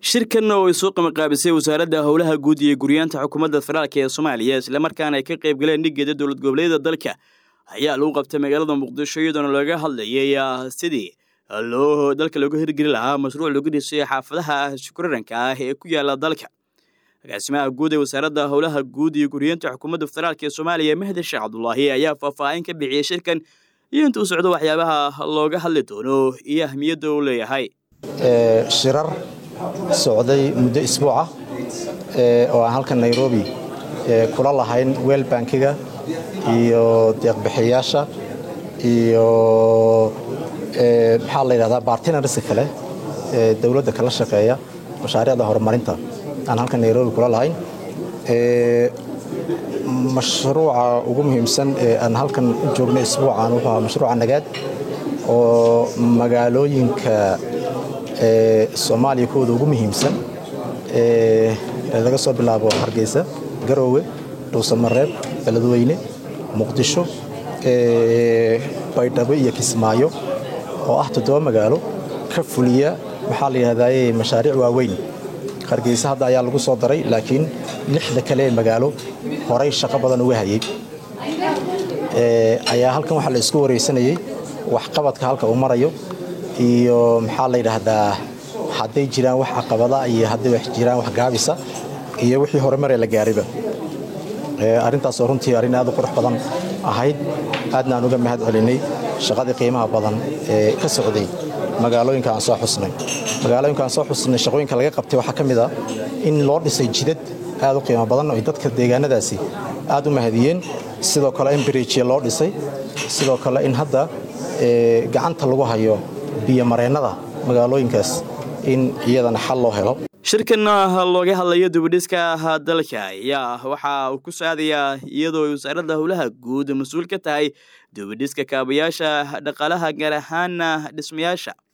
shirkan oo ay soo qamaqaabisay wasaaradda howlaha guud iyo guryaanta xukuumadda federaalk ee soomaaliya islamarkaana ay ka qayb galeen dhigeeda dowlad goboleedyada dalka ayaa lagu qabtay magaalada muqdisho iyadoona laga hadlayay sidii loo dalka looga hirgeli lahaa mashruuc lagu dhisay xaafadaha shukuraranka ah ee ku yaala dalka agaasimaha guud ee wasaaradda howlaha guud iyo guryeenta xukuumadda federaalk ee soomaaliya mahdi sheekh cabdulaahi ayaa faahfaahin ka bixiyey shirkan iyo inta u socdo waxyaabaha looga hadli doono iyo ahmiyadda uu leeyahay shirar socday muddo isbuuca oo aan halkan nairobi kula lahayn weel bankiga iyo deeqbixiyayaasha iyo maxaa la yidhahdaa bartinarska kale ee dowladda kala shaqeeya mashaariicda horumarinta aan halkan nairobi kula lahayn mashruuca ugu muhiimsan ee aan halkan u joogno isbuucan wuxuu ahaa mashruuca nagaad oo magaalooyinka soomaaliya kuwooda ugu muhiimsan laga soo bilaabo hargeysa garoowe dhuusamareeb beledweyne muqdisho baydhabo iyo kismaayo oo ah toddoba magaalo ka fuliya maxaa la yidhahdaye mashaariic waaweyn hargeysa hadda ayaa lagu soo daray laakiin lixda kale ee magaalo horay shaqo badan uga hayay ayaa halkan waxaa la isku wareysanayey waxqabadka halka uu marayo iyo maxaa la yidhaahdaa hadday jiraan wax caqabada iyo hadday wax jiraan wax gaabisa iyo wixii horumaree la gaariba arrintaasoo runtii arrin aad u qurux badan ahayd aadna aan uga mahad celinay shaqadii qiimaha badan ee ka socday magaalooyinka aan soo xusnay magaalooyinka aan soo xusnay shaqooyinka laga qabtay waxaa ka mid ah in loo dhisay jidad aad u qiimo badan oo dadka deegaanadaasi aad u mahadiyeen sidoo kale in biriijya loo dhisay sidoo kale in hadda gacanta lagu hayo biyomareennada magaalooyinkaas in iyadana xal loo helo shirkan looga hadlayo dubidhiska dalka ayaa waxa uu ku saadayaa iyadoo wasaaradda howlaha guud mas-uul ka tahay dubidhiska kaabayaasha dhaqaalaha gaar ahaan dhismayaasha